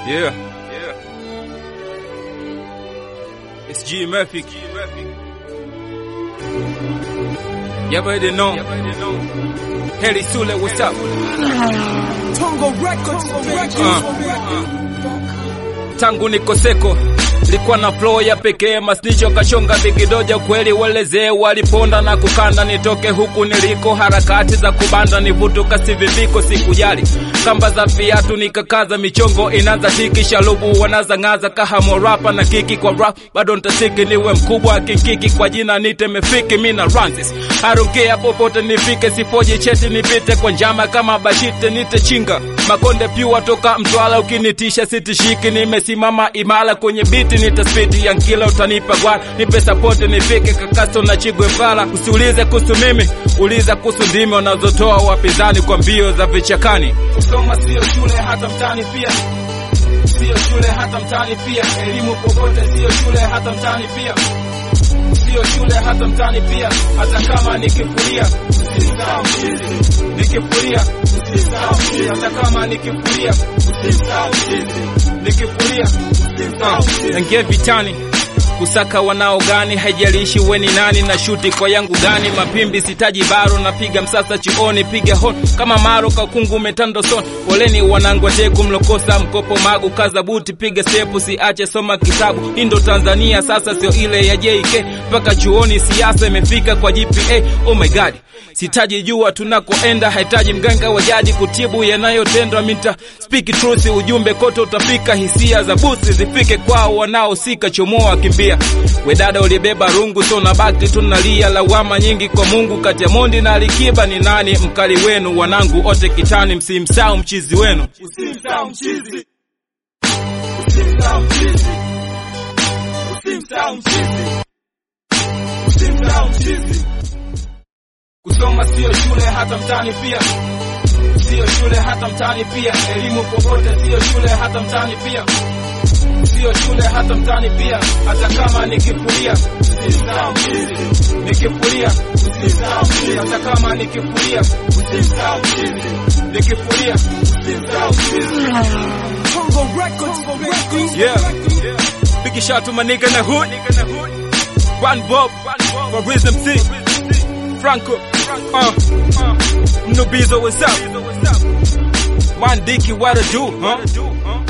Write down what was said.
Yeah. Yeah. It's G Murphy. You already know. Heli Sule, what's up? Tongo Records, Uh, uh. Tangu nikoseko likuwa na flow ya pekee, masnicho kachonga vikidoja, kweli walezee waliponda na kukanda, nitoke huku niliko, harakati za kubanda nivutuka siviviko, sikujali kamba za viatu nikakaza, michongo inaanza tiki, shalubu wanazang'aza, kahamo rapa na kiki kwa rap, bado ntasiki niwe mkubwa kinkiki, kwa jina nite mefiki, mina Ranzis arongea popote nifike, sifoji cheti nipite kwa njama kama bashite, nite chinga makonde pyua toka Mtwala, ukinitisha sitishiki, nimesimama imara kwenye biti, nitaspiti ya nkila, utanipa gwa nipe sapoti nifike kakaso na chigwe vala, usiulize kuhusu mimi, uliza kuhusu ndimi wanazotoa wapinzani kwa mbio za vichakani. Kusoma sio shule hata mtani pia sio shule hata mtani pia, elimu popote sio shule hata mtani pia sio shule hata mtani pia, hata kama nikifuria usisahau chizi, nikifuria usisahau chizi, hata kama nikifuria usisahau chizi, nikifuria usisahau chizi. Naingia vitani kusaka wanao gani, haijalishi we ni nani na shuti kwa yangu gani, mapimbi sitaji baro, napiga msasa chioni, piga hon kama maro kakungu umetando son. Poleni wanangu wateku mlokosa mkopo magu, kaza buti, piga stepu, siache soma kitabu. Hii ndo Tanzania sasa, sio ile ya JK mpaka chuoni, siasa imefika kwa GPA. Oh my god sitaji jua tunakoenda, hahitaji mganga wa jadi kutibu yanayotendwa. Mita speak truth, ujumbe kote utafika, hisia za busi zifike kwao wanaosika, chomoa kimbia. We dada ulibeba rungu, so na bakti tunalia, lawama nyingi kwa Mungu. Kati ya Mondi na Alikiba ni nani mkali wenu? Wanangu ote kitani, msimsahau mchizi wenu, usimsahau mchizi, usimsahau mchizi, usimsahau mchizi, usimsahau mchizi. Kusoma sio shule hata mtani pia, sio shule hata mtani pia. Elimu popote sio shule hata mtani pia, sio shule hata mtani pia. Hata kama nikifuria usisahau mchizi, nikifuria usisahau mchizi. Hata kama nikifuria usisahau mchizi, nikifuria usisahau mchizi. Tongo Records, Yeah, big shout to my nigga in the hood, One Bob, for Wisdom C, Franco, uh, Mnubizo, what's up? One Dicky, what to do, huh?